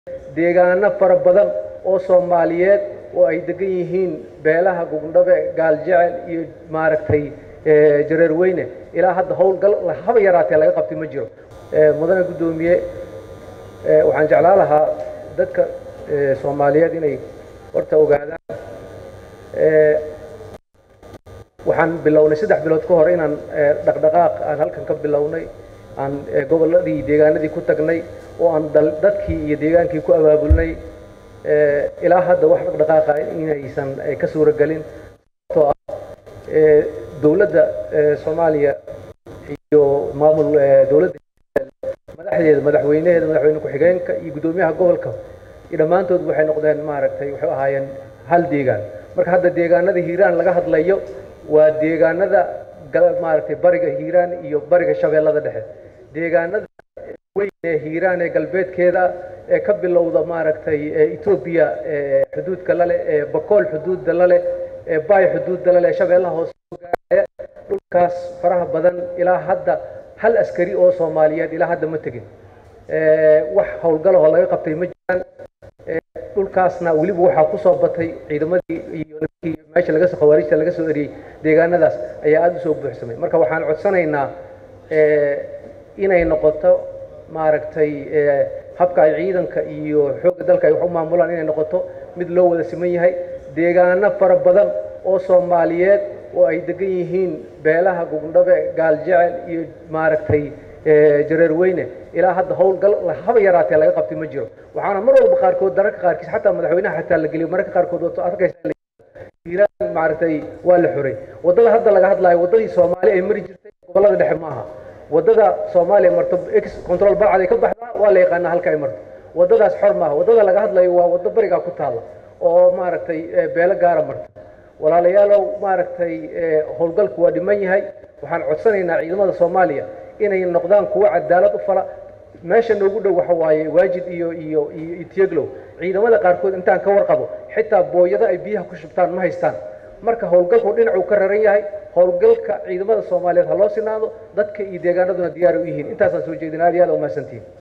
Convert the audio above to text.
deegaano fara badan oo soomaaliyeed oo ay degan yihiin beelaha gugndhabe gaaljecel iyo maaragtay jareer weyne ilaa hadda howlgal haba yaraatee laga qabtay ma jiro mudane guddoomiye waxaan jeclaan lahaa dadka soomaaliyeed inay horta ogaadaan waxaan bilownay saddex bilood ka hor inaan dhaqdhaqaaq aan halkan ka bilownay aan gobolladii deegaanadii ku tagnay oo aan dadkii iyo deegaankii ku abaabulnay ilaa hadda wax dhaqdhaqaaqa inaysan ka suuro gelin sababtoo ah dowladda soomaaliya iyo maamul dowladda madaxdeeda madaxweynaheeda madaxweyne ku-xigeenka iyo guddoomiyaha gobolka iyo dhammaantood waxay noqdeen maaragtay waxay ahaayeen hal deegaan marka hadda deegaanada hiiraan laga hadlayo waa deegaanada maaragtay bariga hiiraan iyo bariga shabeellada dhexe deegaanada weyn ee hiiraan ee galbeedkeeda ee ka bilowda maaragtay etoobiya xuduudka lale ee bakool xuduudda lale ee baay xuduudda lale ee shabeellaha hoose gaaraya dhulkaas faraha badan ilaa hadda hal askari oo soomaaliyeed ilaa hadda ma tegin wax howlgalahoo laga qabtay ma jiraan dhulkaasna weliba waxaa ku soo batay ciidamadii iyo meesha laga khawaarijta laga soo eriyey deegaanadaas ayaa aada u soo buuxsamay marka waxaan codsanaynaa inay noqoto maaragtay habka ay ciidanka iyo xoogga dalka ay wax u maamulaan inay noqoto mid loo wada siman yahay deegaano fara badan oo soomaaliyeed oo ay degan yihiin beelaha gugndhabe gaaljecel iyo maaragtay jareer weyne ilaa hadda howlgal haba yaraatee laga qabtay ma jiro waxaana mar walba qaarkood dararka qaarkiis xataa madaxweynaha xataa la geliyo mararka qaarkood wato arkaysa hiiraan maaragtay waa la xuray waddada hadda laga hadlaayo waddadii soomaali ay mari jirtay gobollada dhexe ma aha waddada soomaaliya marto ex control balcad ay ka baxdaa waa la yaqaanaa halka ay marto waddadaas xor maaha waddada laga hadlayo waa waddo barigaa ku taalla oo maaragtay beelo gaara marto walaalayaalow maaragtay howlgalku waa dhiman yahay waxaan codsanaynaa ciidamada soomaaliya inay noqdaan kuwo cadaalad u fala meesha noogu dhow waxa waaye waajid iyo iyo iyo itieglow ciidamada qaarkood intaan ka warqabo xitaa booyado ay biyaha ku shubtaan ma haystaan marka howlgalku dhinacuu ka raran yahay howlgalka ciidamada soomaaliyeed ha loo sinaado dadka iyo deegaanaduna diyaar u yihiin intaasaan soo jeedin aad iyo aad umahadsantihin